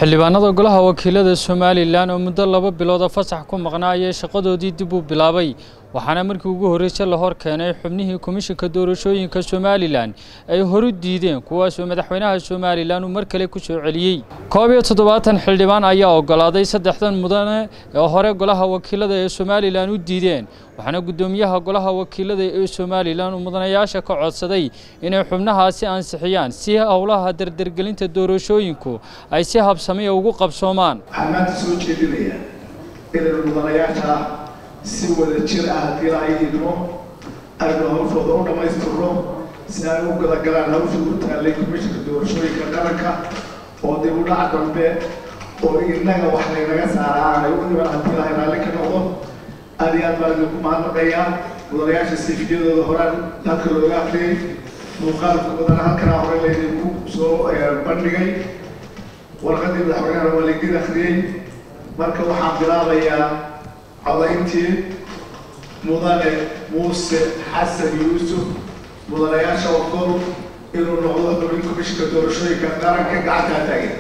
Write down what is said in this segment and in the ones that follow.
xildhibaanada golaha wakiilada somalilan oo muddo laba bilooda fasax ku maqnaa ayay shaqadoodii dib u bilaabay waxaana markii ugu horreysay la hor keenay xubnihii komishinka doorashooyinka somalilan ay horu diideen kuwaasoo madaxweynaha somalilan uu mar kale ku soo celiyey koob iyo toddobaatan xildhibaan ayaa oggolaaday saddexdan mudane ee hore golaha wakiilada ee somalilan u diideen waxaana guddoomiyaha golaha wakiilada ee somalilan uu mudanayaasha ka codsaday inay xubnahaasi ansixiyaan si howlaha dardargelinta doorashooyinku ay si habsamiya ugu qabsoomaan waxaan maanta soo jeedinayaa inaynu mudanayaasha si wada jir ah haddii la idmo aynu hawshooda u dhammaystirno si ay u gadagalaan hawsha u taallay komishinka doorashooyinka qaranka oo dib u dhac dambe oo innaga wax laynaga saara aanay u iman haddii la raalli ka noqdo aad iyo aad baan idinku mahadnaqayaa mudanayaasha siifiyadooda horaan halka looga akriyey muuqaalka mudana halkanaa hore laydinku soo bandhigay warqadii madaxweynehana waa laydin akriyey marka waxaan bilaabayaa codayntii mudane muuse xasan yuusuf mudanayaasha ogol inuu noqdo xubin komishinka doorashooyinka qaranka gacantaa taagan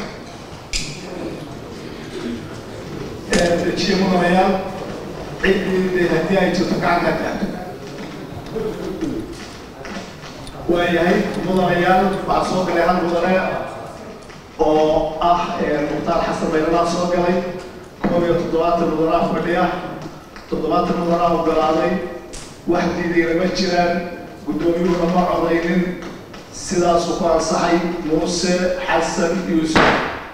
dejiye mudanayaal ciddii haddii ay jirto gacantaa taagto waayahay mudanayaal waxaa soo galay hal mudane oo ah mukhtaar xasan baylalaa soo galay koob iyo toddobaatan mudanaa fadhiya toddobaatan mudanaa ogolaaday wax diidayna ma jiraan guddoomiyuhuna ma codaynin sidaasuu ku ansaxay muuse xasan yuusuf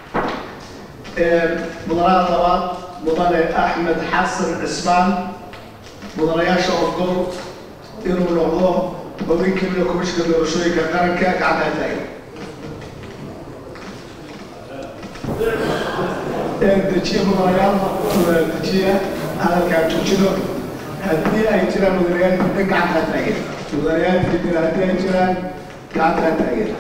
mudanaha labaad mudane axmed xasan cismaan mudanayaasha ogol inuu noqdo xubin kamida komishinka doorashooyinka qaranka gacantaa taagan dejiye mudanayaal dejiya hadalkaa joojino haddii ay jiraan mudanayaal diidan gacantaa taagan mudanayaal diidan haddii ay jiraan gacantaa taagan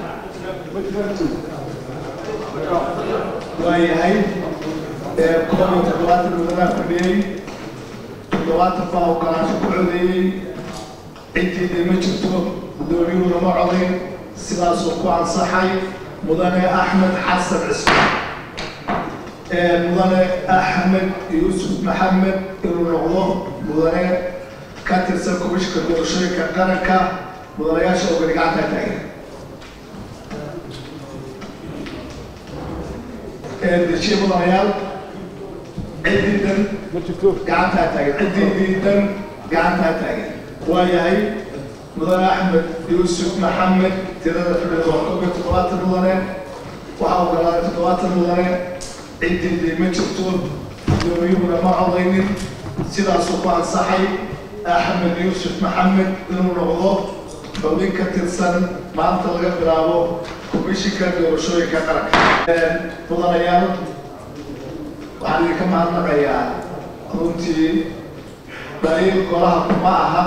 waayahay koob iyo toddobaatan mudanaa fadhiyey toddobaatan baa ogolaasho ku codeeyey ciddiida ma jirto guddoomiyuhuna ma codayn sidaasuu ku ansaxay mudane axmed xasan cismaan mudane axmed yuusuf maxamed inuu noqdo mudane ka tirsan komishinka doorashooyinka qaranka mudanayaasha ogani gacantaa taagan dejiye mudanayaal ciddiidan gacantaa taagan ciddiidiidan gacantaa taagan waayahay mudane axmed yuusuf maxamed tirada xubneed waa koob iyo toddobaatan mudane waxaa ogolaaday toddobaatan mudane ciddii ma jirto guddoomiyuhuna ma codaynin sidaasuu ku ansaxay axmed yuusuf maxamed inuu noqdo xubin ka tirsan maanta laga bilaabo komishinka doorashooyinka qaranka mudanayaal waxaan idinka mahadnaqayaa runtii dhaliil golaha kuma aha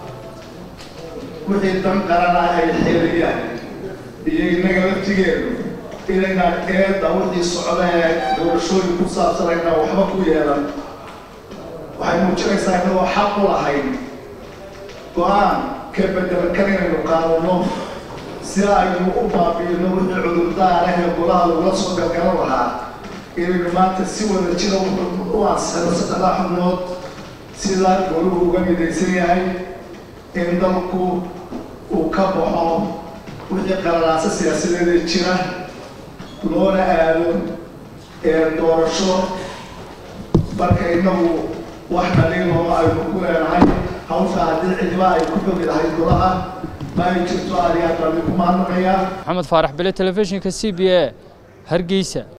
wixii dan qarana ay xeeliyaan iyo innaga laftigeenu inaynaan eedda wixii socda ee doorashooyin ku saabsan aynaan waxba ku yeelan waxay muujinaysaa inagoo xaq u lahayn go-aan ka bedelan kan inaynu qaadano si aynu u baabi'ino wixii cudurdaarah ee golaha lagula soo galgalan lahaa inaynu maanta si wada jira u ansixino saddexdaa xubnood sida goluhu uga midaysan yahay in dalku uu ka baxo wixii qalalaasa siyaasadeeda jira loona aado doorasho marka inagu wax dhaliiloo aynu ku leenahay hawsha haddii cidiba ay ku dogi lahayd golaha ma ay jirto aad iyo aad baan idinku mahadnaqayaa maxamed faarax bele telefishinka c b a hargeysa